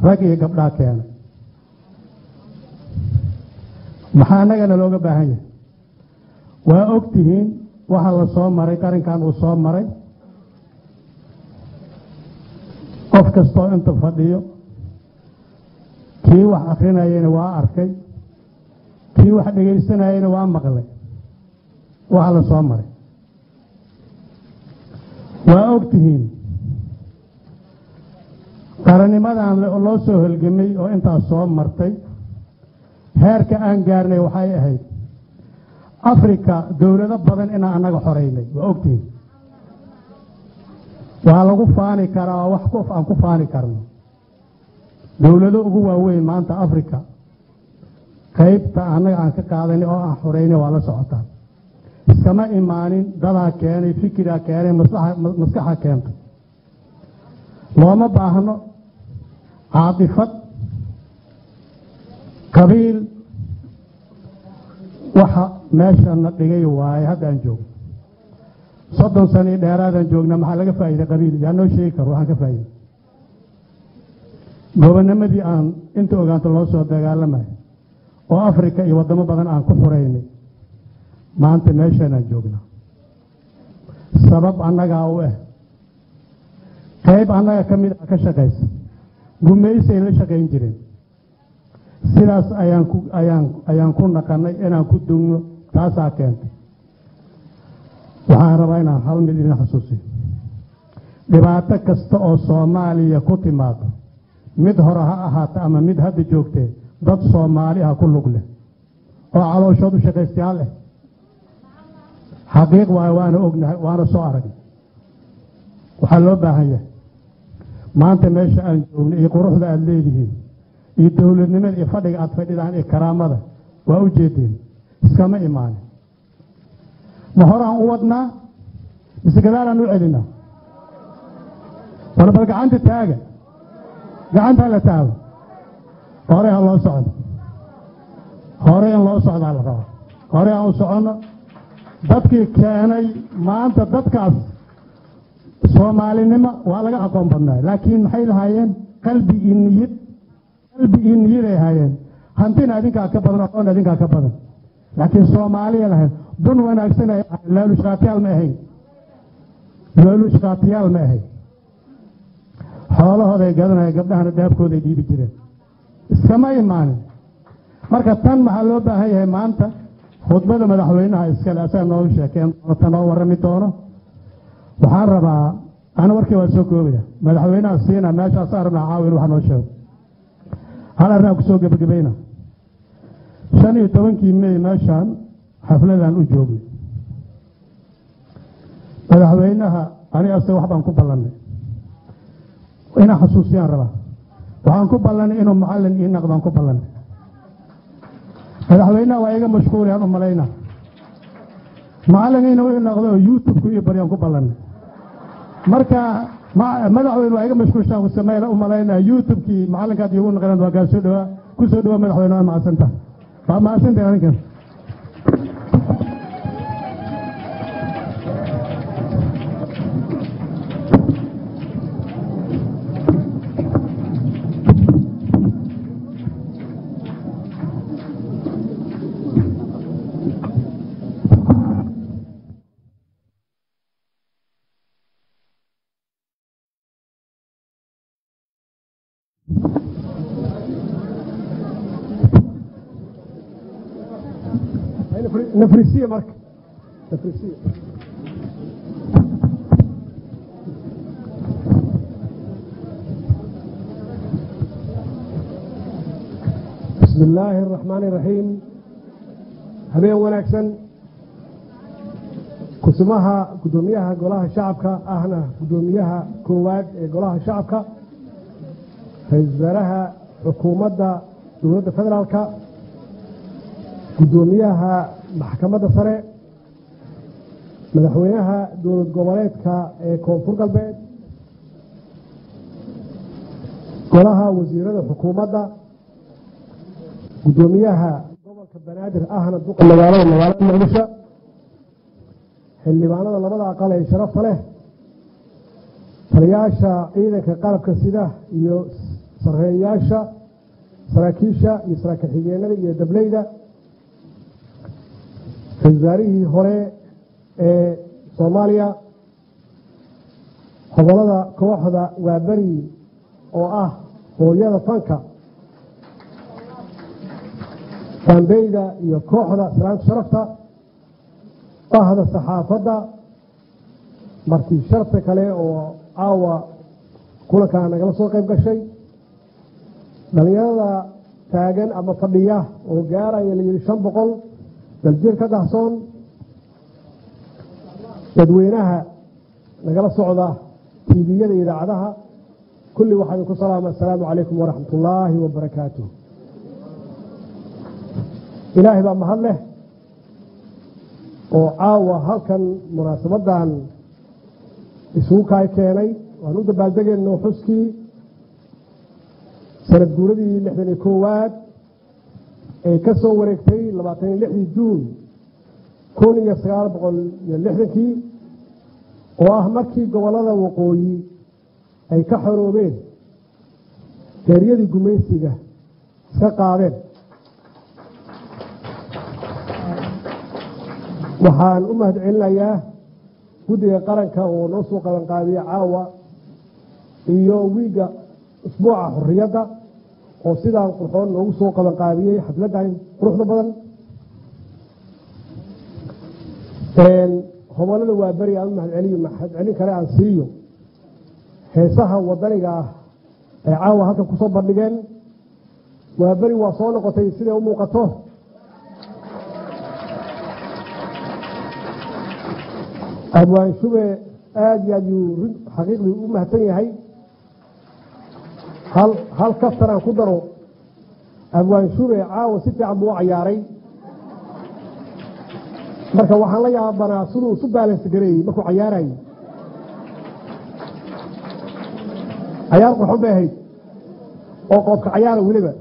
rag iyo gabdhaa keenay maxaa annagana looga baahan yahay waa og tihiin waxa la soo maray qarinkan uu soo maray qof kastoo inta fadhiyo kii wax akrinayana waa arkay kii wax dhegaysanayana waa maqlay waxa la soo maray waa og tihiin qarannimadan loo soo holgamay oo intaas soo martay heerka aan gaarnay waxay ahayd afrika dowlado badan inaan annaga xoreynay waa ogtihiin waa lagu faani karaa wax qof aan ku faani karno dowlado ugu waaweyn maanta afrika qaybta annaga aan ka qaadanay oo aan xoreynay waa la socotaan iskama imaanin dadaa keenay fikiraa keenay maskaxa keentay looma baahno caatifad qabiil waxa meeshana dhigay waaye haddaan joogno soddon sano iyo dheeraadaan joogna maxaa laga faa'iiday qabiil yaa noo sheegi karo waxaan ka faa'iiday gobonnimadii aan inta ogaanto loo soo dagaalamayo oo afrika iyo waddamo badan aan ku xureynay maanta meeshaanaan joognaa sabab annagaa u ah qayb annaga ka mid ah ka shaqaysa gumaysay la shaqayn jireen sidaas ayaan ku ayaan ayaan ku naqanay inaan ku dugno taasaa keentay waxaan rabaa inaan hal mid idin xusuusiyo dhibaato kasta oo soomaaliya ku timaado mid hore ha ahaato ama mid hadda joogtee dad soomaali ah ku lug leh oo calooshood u shaqaystayaal leh xaqiiq waayo waana ognahay waana soo aragnay waxaa loo baahan yahay maanta meesha aan joogno iyo quruxda aada leedihiin iyo dowladnimada iyo fadhiga aada fadhidaan iyo karaamada waa u jeedeen iskama imaanin ma horaan u wadnaa mise gadaalaan u celinaa wala bal gacanta taaga gacanta la taago hore ha loo socdo hore in loo socdaa la rabaa hore aan u soconno dadkii keenay maanta dadkaas soomaalinimo waa laga aqoon badnaay laakiin maxay lahaayeen qalbi iyo niyad qalbi iyo niyaday ahaayeen hantina idinkaa ka badan aqoon idinkaa ka badan laakiin soomaaliya lahayd dun wanaagsan ay ahayn laalushkaatiyaal ma ahayn laalushkaatiyaal ma ahayn xoolahooday gadanaya gabdhahana daabkooday dhiibi jireen iskama imaanin marka tan maxaa loo baahan yahay maanta khudbada madaxweynaha iskale asaga nooga sheekeen ta noo warrami doono waxaan rabaa ana warkii waa soo koobaya madaxweynaha siina meeshaasaa rabnaa caawin wax noo sheego hal arrinaa ku soo gebagabayna shan iyo tobankii mey meeshaan xafladaan u joognay madaxweynaha aniga asaga wax baan ku ballannay inaan xasuusiyaan rabaa waxaan ku ballannay inuu macallin ii naqdaan ku ballannay madaxweynaha waa iga mashquulayaan u malayna macallin inuu ii naqdo oo youtube-ku ii baryaan ku ballannay marka madaxweyne waa iga mashquulshaan kusameyla u malaynaa youtube-kii macallinkaad iigu naqdeen waa kaa soo dhawaa ku soo dhawaa madaxweyne waa macsanta waa macsantay aninkan nafrisiye marka nafrisiye bismi illaahi araxmaani iraxiim habeen wanaagsan kusumaha guddoomiyaha golaha shacabka ahna guddoomiyaha koowaad ee golaha shacabka ra-iisul wasaaraha xukuumadda dowladda federaalka guddoomiyaha maxkamadda sare madaxweynaha dowlad goboleedka ee koonfur galbeed golaha wasiirada xukuumadda guddoomiyaha gobolka banaadir ahna duqa magaalada magaalada muqdisho xildhibaanada labada aqal ee sharafta leh taliyaasha ciidanka qalabka sida iyo sarreeyayaasha saraakiisha iyo saraakiil xigeenada iyo dableyda ra-isul wasaarihii hore ee soomaaliya hobolada kooxda waaberi oo ah hooyada fanka baambeyda iyo kooxda islaamka sharafta bahda saxaafadda marti sharta kale oo caawa kulankaa nagala soo qayb gashay dhalinyarada taagan ama fadhiya oo gaaraya la yidhi shan boqol daljir ka dahsoon dadweynaha nagala socda tiiviyada iyo idaacadaha kulli waxaa idinku salaama assalaamu calaykum waraxmat ullaahi wabarakaatuh ilaahay baa mahad leh oo caawa halkan munaasabadan isugu kaay keenay waan u dabaaldegayno xuskii sanad guuradii lixdan iyo koowaad ee ka soo wareegtay labaatan iyo lixdii juun kun iyo sagaal boqol iyo lixdankii oo ah markii gobollada waqooyi ay ka xoroobeen geeryadii gumaysiga iska qaadeen waxaan u mahad celinayaa guddiga qaranka oo noo soo qabanqaabiya caawa iyo wiigga usbuuca xorriyadda oo sidaan qurxoon noogu soo qabanqaabiyey xafladdan quruxda badan hobolada waa beri aan u mahad celiyo mahad celin kale aan siiyo heesaha wadaniga ah ee caawa halkan kusoo bandhigeen waa beri waa soo noqotay siday u muuqato abwaan shube aada iyo aad yuu xaqiiqdii u mahadsan yahay hal hal kaftan aan ku daro abwaan shube caawa si fiican buu u cayaaray marka waxaan la yaabanaa siduu isu baalans gareeyey markuu cayaarayay cayaar qurxon bay ahayd oo qoobka cayaara weliba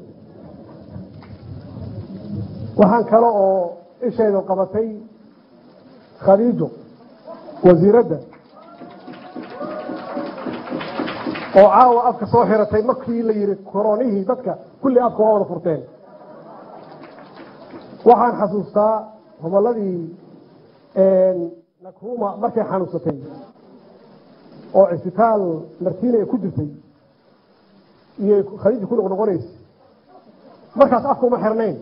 waxaan kale oo ishayda qabatay khadiijo wasiiradda oo caawa afka soo xiratay markii la yidhi koronihii dadka kulli afka waa wada furteen waxaan xasuustaa hobolladii nakruma markay xanuunsatay oo cisbitaal martiina ay ku jirtay iyo khadiija ku noqnoqonaysa markaas afka uma xirnayn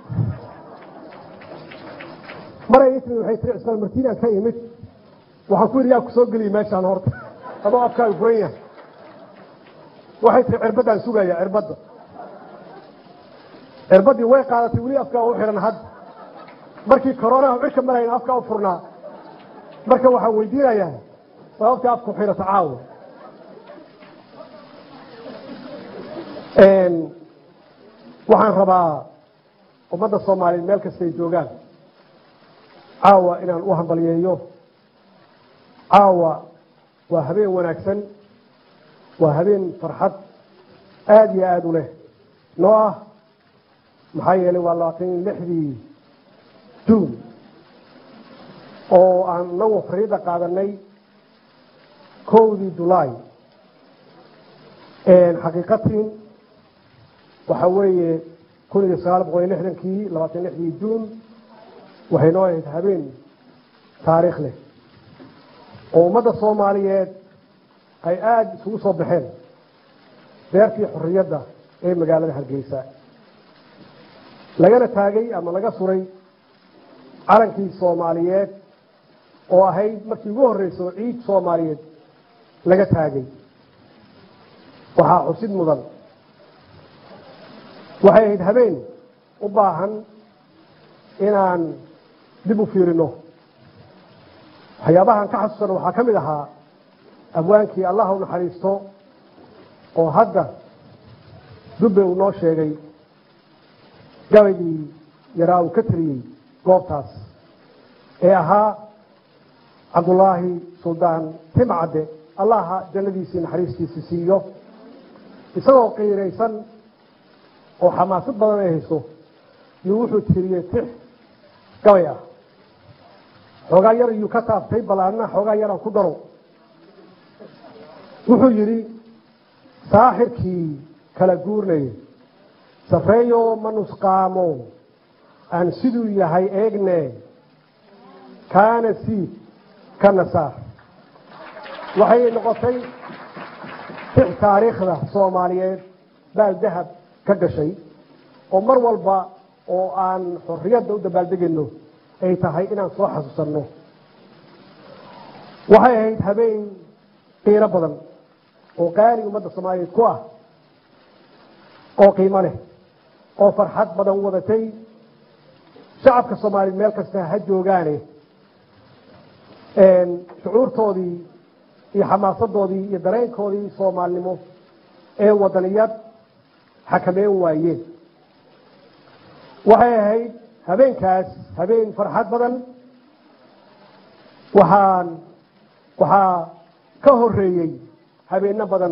maray ismi waxay tiri cisbitaal martiinaan ka imid waxaan ku yidhi yaa ku soo geliyay meeshaan horta adoo afkaaga furan yahay waxay tiri cirbaddaan sugaya cirbadda cirbaddii way qaadatay weli afkaa u xihan hadda markii koronaha cirka marayna afkaa u furnaa marka waxaan weydiinayaa sababtii afku xirata caawa waxaan rabaa ummadda soomaaliyeed meel kastay joogaan caawa inaan u hambalyeeyo caawa waa habeen wanaagsan waa habeen farxad aada iyo aada u leh noo ah maxaa yeelay waa labaatan iyo lixdii juun oo aan nagu xorriyadda qaadanay kowdii julaay xaqiiqatiin waxa weeye kun iyo sagaal boqol iyo lixdankii labaatan lixdii juun waxay noo ahayd habeen taariikh leh oo ummadda soomaaliyeed ay aada isugu soo baxeen beertii xorriyadda ee magaalada hargeysa lagana taagay ama laga suray calankii soomaaliyeed oo ahayd markii ugu horreyso ciid soomaaliyeed laga taagay waxaa xusid mudan waxay ahayd habeen u baahan inaan dib u fiirino waxyaabahan ka xasuusano waxaa ka mid ahaa abwaankii allah u naxariisto oo hadda dubbe uu noo sheegay gabaygii yaraa uu ka teliyey goobtaas ee ahaa cabdullaahi suldaan timcadde allaha jannadiisii naxariistiisi siiyo isagoo qiiraysan oo xamaasad badan ay hayso yuu wuxuu tiriyey tix gabay ah xoogaa yar yuu ka taabtay bal anna xoogaa yaraan ku daro wuxuu yidhi saaxirkii kala guurnaye sarreeyo ma nusqaamo aan siduu yahay eegne kaana siid kana saar waxay noqotay six taariikhda soomaaliyeed baal dahab ka gashay oo mar walba oo aan xorriyadda u dabaaldegayno ay tahay inaan soo xasuusanno waxay ahayd habeen qiiro badan oo qaali ummadda soomaaliyeed ku ah oo qiimo leh oo farxad badan wadatay shacabka soomaaliyeed meel kasta ha joogaane shucuurtoodii iyo xamaasadoodii iyo dareenkoodii soomaalinimo ee wadaniyad xakameyn waayeen waxay ahayd habeenkaas habeen farxad badan waxaan waxaa ka horeeyey habeeno badan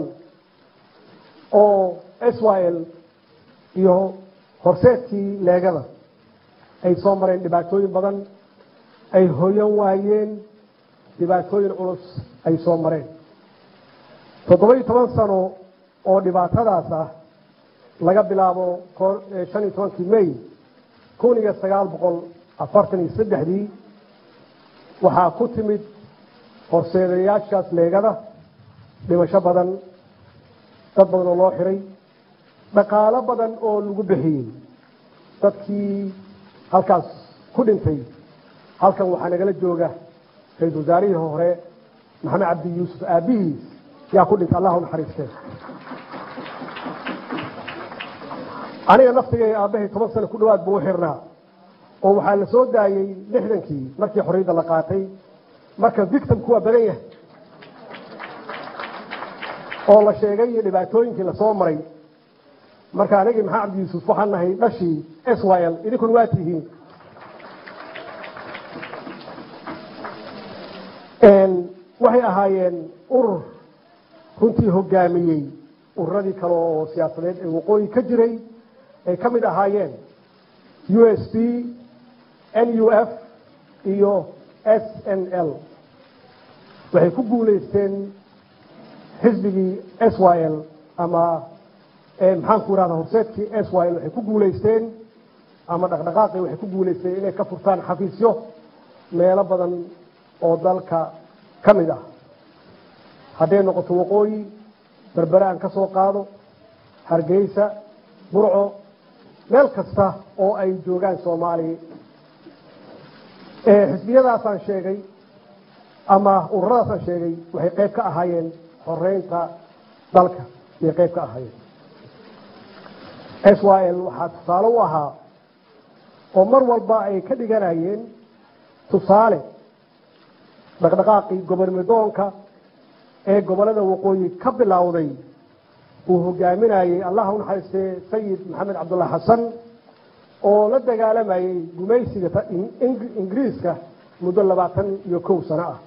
oo israel iyo horseedkii leegada ay soo mareen dhibaatooyin badan ay hoyan waayeen dhibaatooyin culus ay soo mareen toddoba iyo toban sano oo dhibaatadaas ah laga bilaabo shan iyo tobankii may kun iyo sagaal boqol afartan iyo saddexdii waxaa ku timid horseedayaashaas leegada dhimasho badan dad badan oo loo xiray dhaqaalo badan oo lagu bixiyey dadkii halkaas ku dhintay halkan waxaa nagala jooga ra-isul wasaarihii hore maxamed cabdi yuusuf aabihiis yaa ku dhintay allah u naxariistee aniga naftigay aabbahay toban sano ku dhawaad buu u xirnaa oo waxaa la soo daayey lixdankii markii xorriyadda la qaatay marka victimku waa badan yahay oo la sheegay iyo dhibaatooyinkii lasoo maray marka anigii maxamed cabdi yuusuf waxaan nahay dhashii swl idinkuna waa tihiin waxay ahaayeen urur runtii hogaamiyey ururadii kale oo siyaasadeed ee waqooyi ka jiray ay ka mid ahaayeen u s p n u f iyo s n l waxay ku guulaysteen xisbigii s y l ama maxaan ku irahda horseedkii s y l waxay ku guulaysteen ama dhaqdhaqaaqii waxay ku guulaysteen inay ka furtaan xafiisyo meelo badan oo dalka ka mid ah hadday noqoto waqooyi berbere aan ka soo qaado hargeysa burco meel kasta oo ay joogaan soomaaliya xisbiyadaasaan sheegay ama ururadaasaan sheegay waxay qayb ka ahaayeen xoreynta dalka ayay qayb ka ahaayeen s y l waxaa tusaale u ahaa oo mar walba ay ka dhiganayeen tusaale dhaqdhaqaaqii gobolmidoonka ee gobolada waqooyi ka bilowday uu hogaaminayey allah u naxariistee sayid maxamed cabdulla xasan oo la dagaalamayey gumaysiga ingiriiska muddo labaatan iyo kow sano ah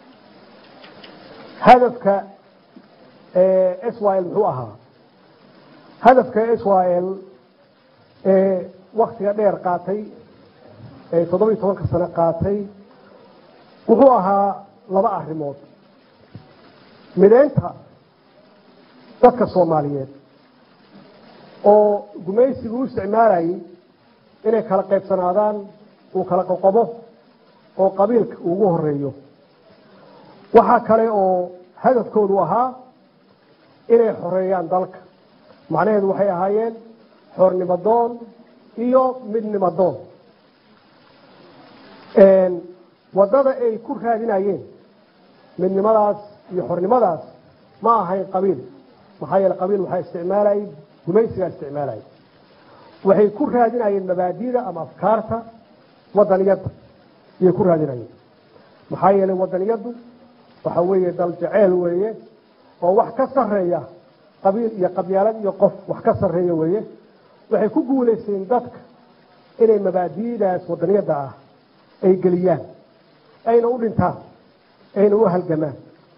hadafka s y l muxuu ahaa hadafka s y l ee waktiga dheer qaatay ee toddoba iyo tobanka sano qaatay wuxuu ahaa laba arrimood mideynta dadka soomaaliyeed oo gumaysigu u isticmaalayay inay kala qaybsanaadaan uu kala qoqobo oo qabiilka ugu horeeyo waxaa kale oo hadafkoodu ahaa inay xoreeyaan dalka macnaheedu waxay ahaayeen xornimadoon iyo midnimadoon waddada ay ku raadinayeen midnimadaas iyo xornimadaas ma ahayn qabiil maxaa yeele qabiil waxaa isticmaalayay gumaysigaa isticmaalayay waxay ku raadinayeen mabaadida ama afkaarta wadaniyadda ayay ku raadinayeen maxaa yeelay wadaniyaddu waxa weeye dal jeceel weeye oo wax ka sarreeya qabiil iyo qabyaalad iyo qof wax ka sarreeya weeye waxay ku guulaysteen dadka inay mabaadi'daas wadaniyadda ah ay geliyaan ayna u dhintaan ayna u halgamaan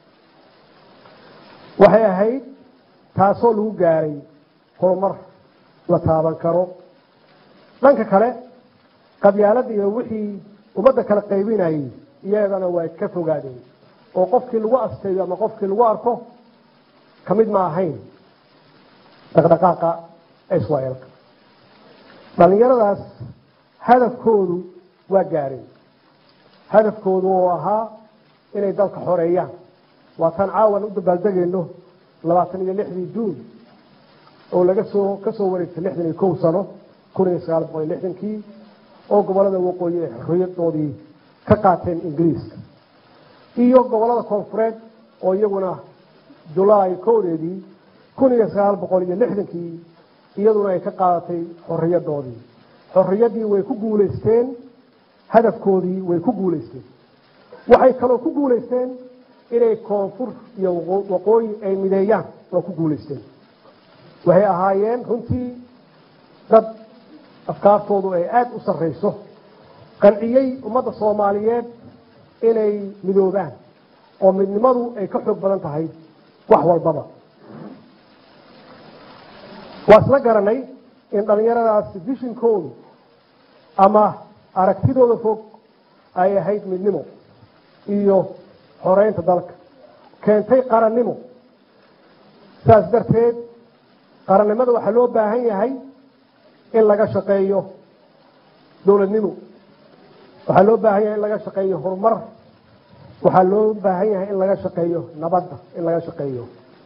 waxay ahayd taasoo lagu gaaray horumar la taaban karo dhanka kale qabyaaladda iyo wixii ummadda kala qaybinayay iyadana way ka fogaadeen oo qofkii lagu asteeyo ama qofkii lagu arko ka mid ma ahayn dhaqdhaqaaqa israelka dhallinyaradaas hadafkoodu waa gaareen hadafkoodu oo ahaa inay dalka xoreeyaan waa tan caawan u dabaaldegayno labaatan iyo lixdii juun oo laga soo ka soo wareegtay lixdan iyo kow sano kun iyo sagaal boqol iyo lixdankii oo gobolada waqooyi ay xorriyadoodii ka qaateen ingiriiska iyo gobolada koonfureed oo iyaguna julaay kowdeedii kun iyo sagaal boqol iyo lixdankii iyaduna ay ka qaadatay xorriyadoodii xorriyaddii way ku guulaysteen hadafkoodii way ku guulaysteen waxay kaloo ku guulaysteen inay koonfur iyo waqooyi ay mideeyaan waa ku guulaysteen waxay ahaayeen runtii dad afkaartoodu ay aada u sarrayso qanciyey ummadda soomaaliyeed inay midoobaan oo midnimadu ay ka xoog badan tahay wax walbaba waa isla garanay in dhallinyaradaas vishinkoodu ama aragtidooda fog ay ahayd midnimo iyo xoreynta dalka keentay qarannimo saas darteed qarannimada waxaa loo baahan yahay in laga shaqeeyo dowladnimo waxaa loo baahan yahay in laga shaqeeyo horumar waxaa loo baahan yahay in laga shaqeeyo nabadda in laga shaqeeyo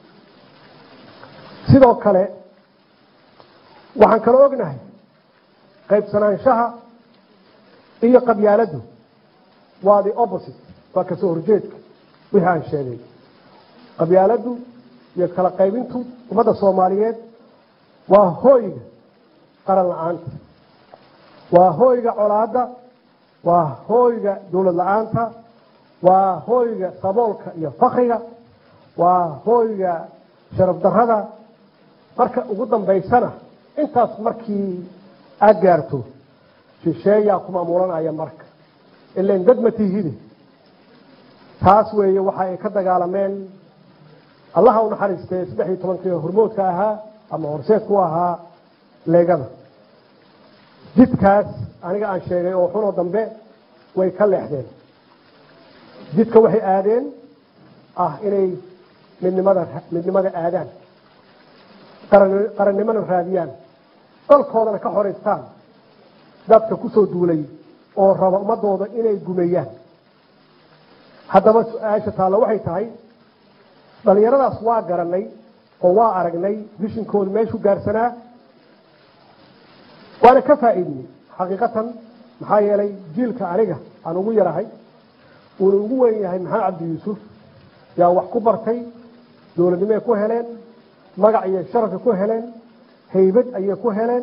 sidoo kale waxaan kaloo ognahay qaybsanaanshaha iyo qabyaaladdu waa the opposite waa kasoo horjeedka wixii aan sheegay qabyaaladdu iyo kala qaybintu ummadda soomaaliyeed waa hooyga qaran la-aanta waa hooyga colaadda waa hooyga dowlad la-aanta waa hooyga saboolka iyo fakriga waa hooyga sharaf darrada marka ugu dambaysana intaas markii aad gaarto shisheeyaa ku maamulanaya marka ilan dad ma tihide taas weeye waxa ay ka dagaalameen allaha u naxariistay saddex iyo tobankii hormoodka ahaa ama horseedku ahaa leegada jidkaas aniga aan sheegay oo xunoo dambe way ka leexdeen jidka waxay aadeen ah inay midnimada midnimada aadaan qarannimona raadiyaan dalkoodana ka xoraystaan dadka kusoo duulay oo raba ummadooda inay gumeeyaan haddaba su-aasha taalla waxay tahay dhallinyaradaas waa garanay oo waa aragnay vishinkooda meeshuu gaarsanaa waana ka faa'iidnay xaqiiqatan maxaa yeelay jiilka aniga aan ugu yarahay uuna ugu weyn yahay maxamed cabdi yuusuf yaa wax ku bartay dowladnimoay ku heleen magac iyo sharafay ku heleen haybad ayay ku heleen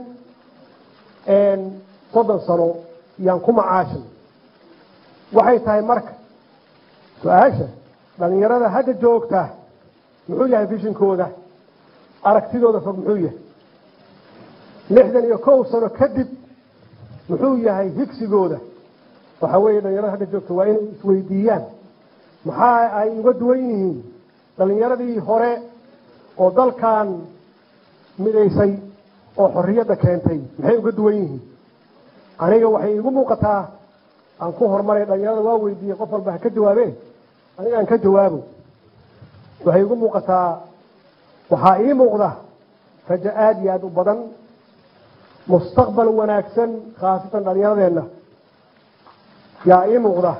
soddon sano yaan ku macaashin waxay tahay marka su-aasha dhallinyarada hadda joogta muxuu yahay vishinkooda aragtidooda fog muxuu yahay lixdan iyo kow sano kadib muxuu yahay higsigooda waxa weeye dhalinyarada hadda joogta waa inay isweydiiyaan maxaa ay uga duwan yihiin dhalinyaradii hore oo dalkan midaysay oo xorriyadda keentay maxay uga duwan yihiin aniga waxay iigu muuqataa aan ku horumaray dhalinyarada waa weydiiyey qof walba ha ka jawaabee aniga aan ka jawaabo waxay igu muuqataa waxaa ii muuqda rajo aada iyo aada u badan mustaqbal wanaagsan khaasatan dhalinyaradeenna yaa ii muuqda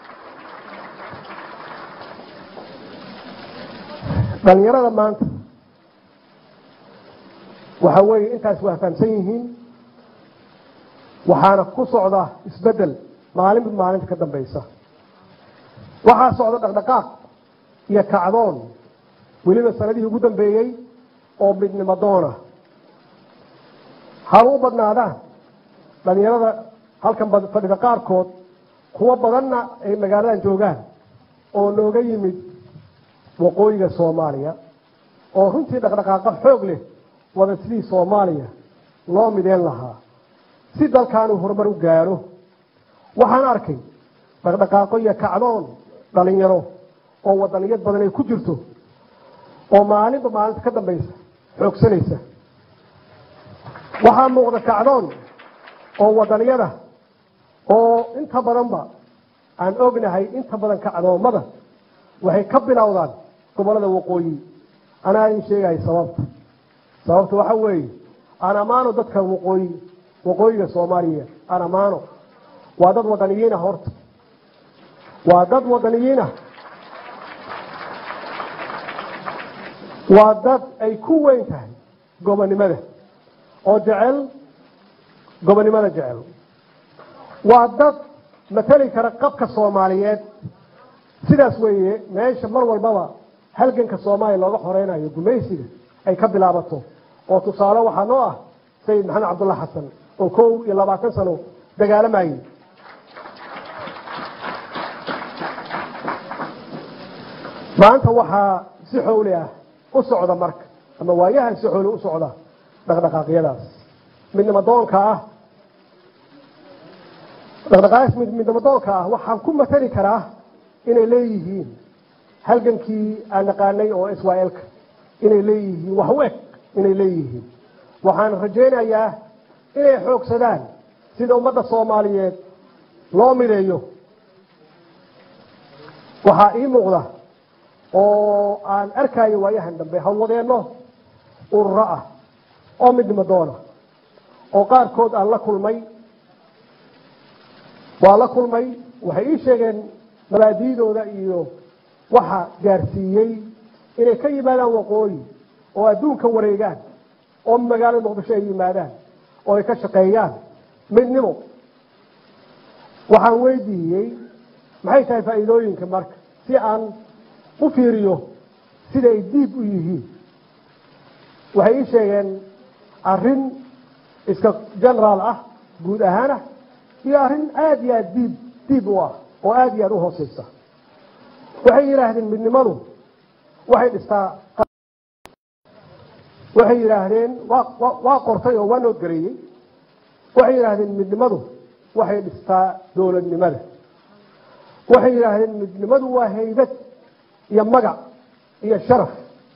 dhalinyarada maanta waxa weeye intaas waa fahamsan yihiin waxaana ku socda isbeddel maalinba maalinta ka dambaysa waxaa socda dhaqdhaqaaq iyo kacdoon weliba sanadihii ugu dambeeyey oo midnimo doona haba u badnaadaan dhalinyarada halkan fadhida qaarkood kuwo badanna ay magaaladan joogaan oo nooga yimid waqooyiga soomaaliya oo runtii dhaqdhaqaaqa xoog leh wada sidii soomaaliya loo mideen lahaa si dalkaanuu horumar u gaaro waxaan arkay dhaqdhaqaaqo iyo kacdoon dhalinyaro oo wadaniyad badan ay ku jirto oo maalinba maalinta ka dambaysa xoogsanaysa waxaa muuqda kacdoon oo wadaniyada oo inta badanba aan ognahay inta badan kacdoommada waxay ka bilowdaan gobolada waqooyi anaa idin sheegahay sababta sababta waxa weeye aan ammaano dadka waqooyi waqooyiga soomaaliya aan ammaano waa dad wadaniyiinah horta waa dad wadaniyiinah waa dad ay ku weyn tahay gobonnimada oo jecel gobonnimada jecel waa dad matali kara qabka soomaaliyeed sidaas weeye meesha mar walbaba halganka soomaaliya looga xoreynayo gumaysiga ay ka bilaabato oo tusaale waxaa noo ah sayid maxamed cabdulla xasan oo kow iyo labaatan sano dagaalamayey maanta waxaa si xowli ah u socda marka ama waayahan si xowli u socda dhaqdhaqaaqyadaas midnimo doonka ah dhaqdhaqaaqaas midnimo doonka ah waxaan ku matali karaa inay leeyihiin halgankii aan naqaanay oo israel-ka inay leeyihiin wax u eg inay leeyihiin waxaan rajaynayaa inay xoogsadaan sida ummadda soomaaliyeed loo mideeyo waxaa ii muuqda oo aan arkayo waayahan dambe hawwadeenno ururo ah oo midnimo doona oo qaarkood aan la kulmay waa la kulmay waxay ii sheegeen mabaadiidooda iyo waxa gaarsiiyey inay ka yimaadaan waqooyi oo adduunka wareegaan oo magaalada muqdisho ay yimaadaan oo ay ka shaqeeyaan midnimo waxaan weydiiyey maxay tahay faa'iidooyinka marka si aan u fiiriyo sida ay diib u yihiin waxay ii sheegeen arrin iska generaal ah guud ahaanah iyo arrin aada iyo aada diib diib u ah oo aada iyo aada u hooseysa waxay yidhaahdeen midnimadu waxay dhistaa waxay yidhaahdeen waa qortay oo waa noodgareeyey waxay yidhaahdeen midnimadu waxay dhistaa dowladnimada waxay yidhaahdeen midnimadu waa haybad iyo magac iyo sharaf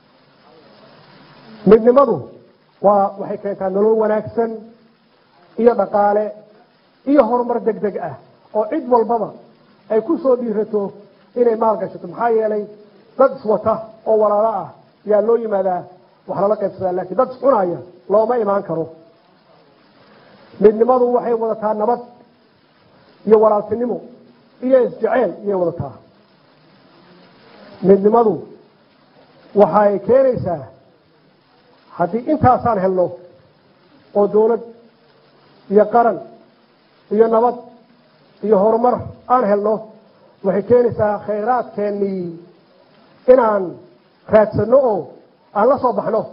midnimadu waa waxay keentaa nolol wanaagsan iyo dhaqaale iyo horumar deg deg ah oo cid walbaba ay ku soo dhiirato inay maal gashato maxaa yeelay dad iswata oo walaalo ah yaa loo yimaadaa wax lala qaybsadaa laakiin dad iscunaya looma imaan karo midnimadu waxay wadataa nabad iyo walaaltinimo iyo isjeceyl iyay wadataa midnimadu waxay keenaysaa haddii intaasaan helno oo dawlad iyo qaran iyo nabad iyo horumar aan helno waxay keenaysaa khayraadkeennii inaan raadsanno oo aan la soo baxno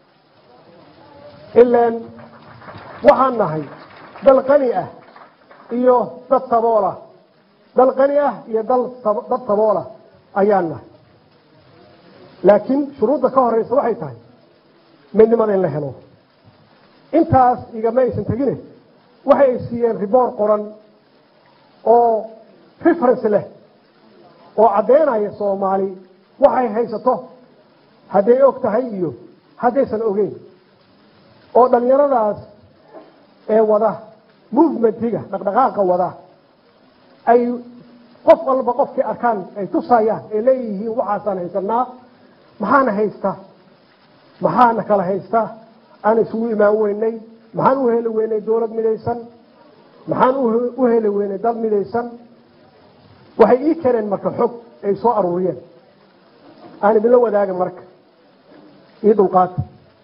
ilaan waxaan nahay dal qani ah iyo dad sabool ah dal qani ah iyo dal dad sabool ah ayaan nahay laakiin shuruudda ka horeysa waxay tahay midnimada in la helo intaas igama aysan tegine waxay ay siiyeen riboor qoran oo reference leh oo caddeynaya soomaali waxay haysato hadday og tahay iyo haddaysan ogeyn oo dhallinyaradaas ee wada movementiga dhaqdhaqaaqa wada ay qof walba qofkii arkaan ay tusayaan ay leeyihiin waxaasaan haysanaa maxaana haysta maxaana kala haysta aan isugu imaan weynay maxaan u heli weynay dowlad midaysan maxaan u heli weynay dad midaysan waxay ii keeneen marka xog ay soo aruuriyeen aan idinla wadaaga marka io dulqaata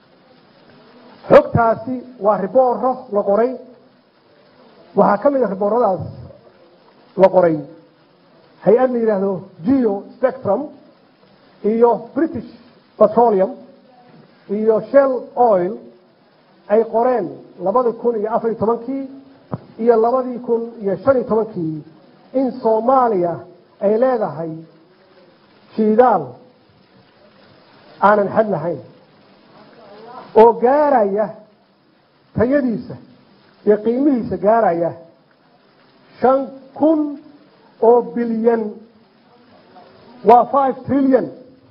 xogtaasi waa ribooro la qoray waxaa ka mid a ribooradaas la qoray hay-ad la yidhaahdo geo spectrum iyo british petroleum iyo shell oil ay qoreen labadii kun iyo afariyo tobankii iyo labadii kun iyo shan iyo tobankii in soomaaliya ay leedahay shiidaal aanan xad lahayn oo gaaraya tayadiisa iyo qiimihiisa gaaraya shan kun oo bilyan waa five trillion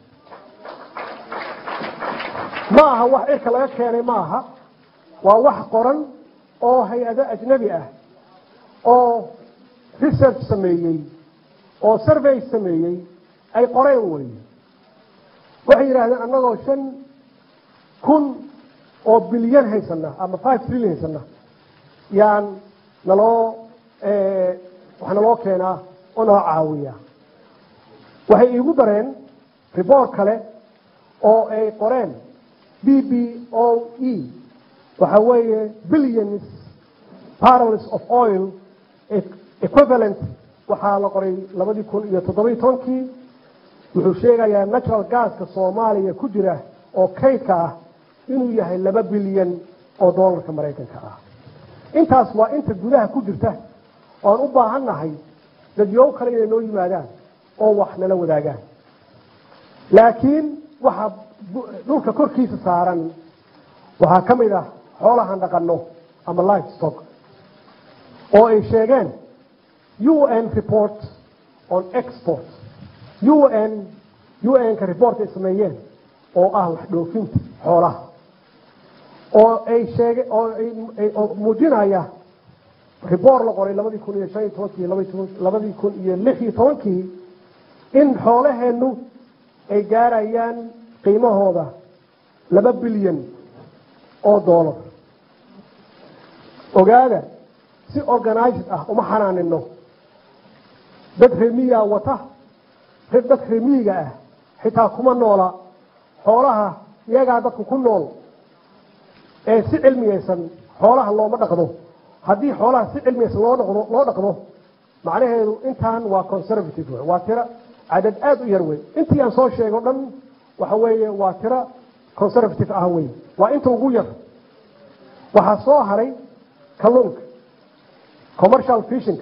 ma aha wax cirka laga keenay ma aha waa wax qoran oo hay-ado ajnabi ah oo research sameeyey oo survey sameeyey ay qoreen weye waxay yidhahdeen annagoo shan kun oo bilyan haysana ama five trillion haysana yaan naloo wax naloo keenaa oo nala caawiya waxay iigu dareen report kale oo ay qoreen b b o e waxa weeye billions barrels of oil equivalent waxaa la qoray labadii kun iyo toddobiyi tobankii wuxuu sheegayaa natural gaska soomaaliya ku jira oo kaydka ah inuu yahay laba bilyan oo doolarka maraykanka ah intaas waa inta gudaha ku jirta oan u baahan nahay dadyow kale inay noo yimaadaan oo wax nala wadaagaan laakiin waxaa dhulka korkiisa saaran waxaa ka mid ah xoolahan dhaqano ama life stock oo ay sheegeen u n report on export u n u n-ka report ay sameeyeen oo ah wax dhoofinta xoolaha oo ay sheege oo muujinaya report la qoray labadii kun iyo shan iyo tobankii labadii kun iyo lix iyo tobankii in xoolaheennu ay gaarayaan qiimahooda laba bilyan oo dollar ogaada si organized ah uma xanaanino dad remiyaa wata dad remiyiga ah xitaa kuma noola xoolaha iyagaa dadku ku nool ee si cilmiyaysan xoolaha looma dhaqdo haddii xoolaha si cilmiyaysan loo dhaqdo loo dhaqdo macnaheedu intaan waa conservative wey waa tiro cadad aada u yar wey intii aan soo sheego dhan waxa weeye waa tiro conservative ah wey waa inta ugu yar waxaa soo haray kalluunka commercial fishing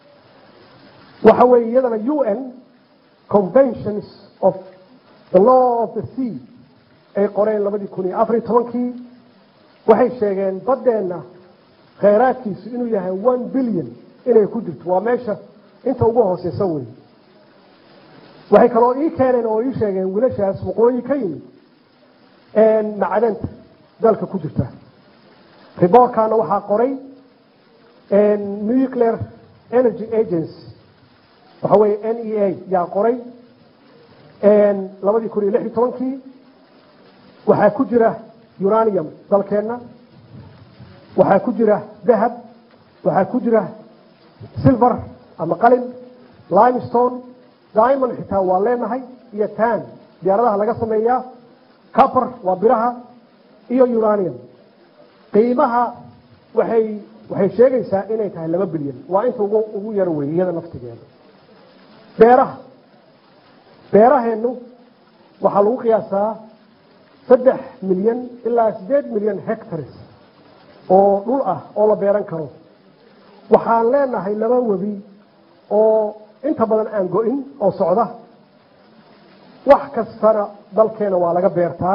waxa weeye iyadana u n conventions of the law of the sea ay qoreen labadii kun iyo afariyo tobankii waxay sheegeen baddeenna kheyraadkiisu inuu yahay one billion inay ku jirto waa meesha inta ugu hooseysa wey waxay kaloo ii keeneen oo ii sheegeen wiilashaas waqooyi ka yimid macdanta dalka ku jirta riboorkaana waxaa qoray nuclear energy agency waxa weeye n e a yaa qoray labadii kun iyo lix iyo tobankii waxaa ku jira uranium dalkeenna waxaa ku jira dahab waxaa ku jira silver ama qalin limestone diamond xitaa waa leenahay iyo tan diyaaradaha laga sameeyaa copper waa biraha iyo uranium qiimaha waxay waxay sheegaysaa inay tahay laba bilyan waa inta ugu ugu yar wey iyada naftigeeda beeraha beeraheennu waxaa lagu qiyaasaa saddex milyan ilaa siddeed milyan hectares oo dhul ah oo la beeran karo waxaan leenahay laba webi oo inta badan aan go-in oo socda wax kastana dalkeena waa laga beertaa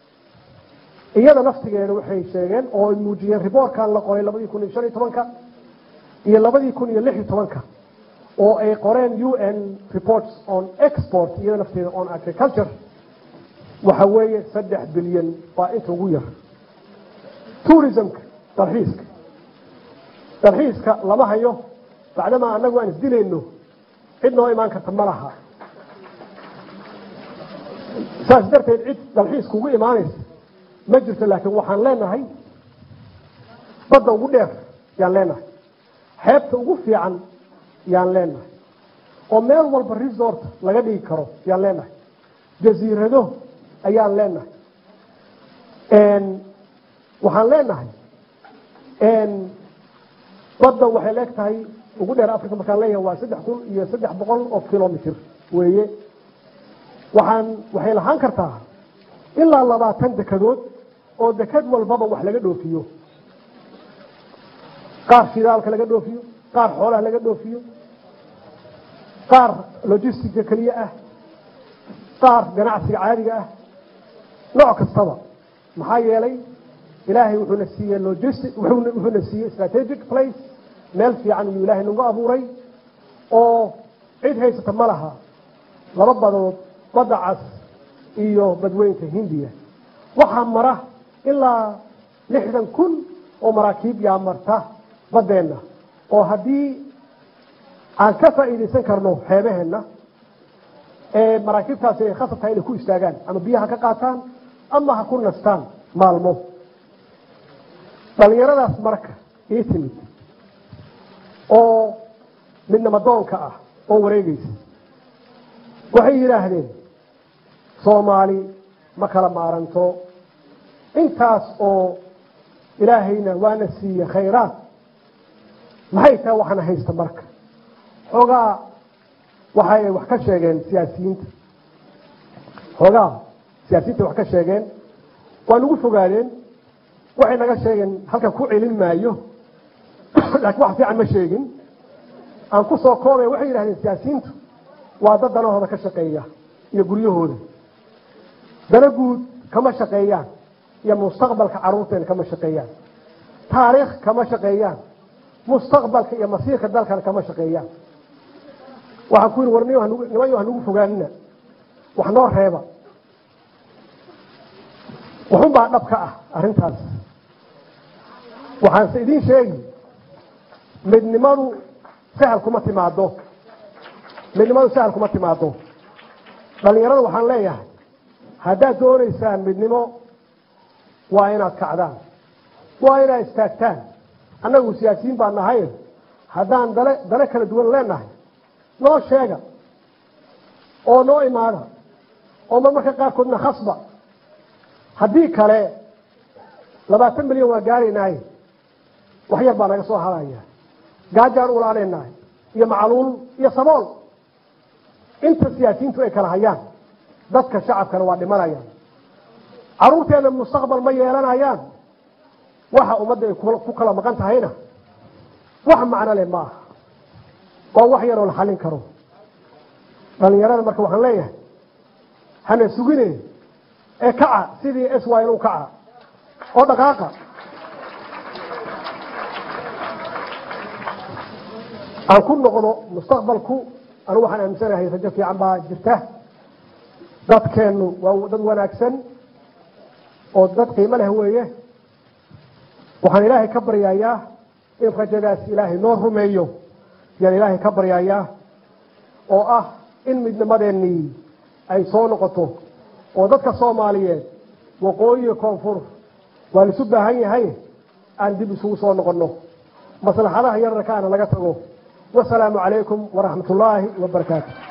iyada naftigeeda waxay sheegeen oo ay muujiyeen riboorkan la qoray labadii kun iyo shan iyo tobanka iyo labadii kun iyo lix iyo tobanka oo ay qoreen u n reports on export iyada nafteeda on agriculture waxa weeye saddex bilyan waa inta ugu yar tourismka dalxiiska dalxiiska lama hayo bacdamaa annagu aan isdilayno cid noo imaan karta ma laha saas darteed cid dalxiiska ugu imaanaysa ma jirto laakiin waxaan leenahay badda ugu dheer yaan leenahay xeebta ugu fiican yaan leenahay oo meel walba resort laga dhigi karo yaan leenahay jasiirado ayaan leenahay waxaan leenahay badda waxay leeg tahay ugu dheer africa markaan leeyahay waa saddex kun iyo saddex boqol oo kilomitr weeye waxaan waxay lahaan kartaa ilaa labaatan dekadood oo dekad walbaba wax laga dhoofiyo qaar shidaalka laga dhoofiyo qaar xoolaha laga dhoofiyo qaar logistica keliya ah qaar ganacsiga caadiga ah nooc kastaba maxaa yeelay ilaahay wuxuuna siiyey logistic wuxuuna siiyey strategic place meel fiican iyuu ilaahay nagu abuuray oo cid haysata ma laha laba badood badda cas iyo badweynta hindiya waxaa mara ilaa lixdan kun oo maraakiib yaa marta baddeenna oo haddii aan ka faa'iidaysan karno xeebaheenna ee maraakiibtaasi ay khasab tahay inay ku istaagaan ama biyaha ka qaataan ama ha ku nastaan maalmo dhallinyaradaas marka ii timid oo midnamadoonka ah oo wareegaysa waxay yidhaahdeen soomaali ma kala maaranto intaas oo ilaahayna waana siiye khayraad maxay tahay waxaana haysta marka xoogaa waxay wax ka sheegeen siyaasiyiinta xoogaa siyaasiyiinta wax ka sheegeen waa nagu fogaadeen waxay naga sheegeen halkan ku celin maayo laakiin wax fiican ma sheegin aan ku soo koobay waxay yidhahdeen siyaasiyiintu waa dad danahooda ka shaqeeya iyo guryahooda dana guud kama shaqeeyaan iyo mustaqbalka carruurteena kama shaqeeyaan taariikh kama shaqeeyaan mustaqbalka iyo masiirka dalkana kama shaqeeyaan waxaan ku yidhi war nimayo hanugu fogaanina wax noo reeba waxunbaa dhab ka ah arrintaas waxaanse idiin sheegi midnimadu sahal kuma timaado midnimadu sahal kuma timaado dhalinyarada waxaan leeyahay haddaad doonaysaan midnimo waa inaad kacdaan waa inaad istaagtaan annagu siyaasiyiin baa nahay haddaan dale dale kala duwan leenahay noo sheega oo noo imaada oo marmarka qaarkoodna khasba haddii kale labaatan milyan waa gaaraynahay wax yar baa naga soo haraya gaajaan ulaanaynahay iyo macluul iyo sabool inta siyaasiyiintu ay kala hayaan dadka shacabkana waa dhimanayaan carruurteena mustaqbal ma yeelanayaan waxa ummadda ay ku kala maqan tahayna wax macno leh ma aha waa wax yaroo la xallin karo dhalinyarada marka waxaan leeyahay hana sugine ee kaca sidii s y u kaca oo dhaqaaqa aan ku noqdo mustaqbalku anigu waxaan aaminsanahay rajo fiican baa jirta dadkeennu waa dad wanaagsan oo dad qiimo leh weeye waxaan ilaahay ka baryayaa in rajadaas ilaahay noo rumeeyo yaan ilaahay ka baryayaa oo ah in midnimadeennii ay soo noqoto oo dadka soomaaliyeed waqooyiga koonfur waa laisu baahan yahay aan dib isugu soo noqonno maslaxadaha yararkaana laga tago wasalaamu calaykum waraxmat ullaahi wabarakaatu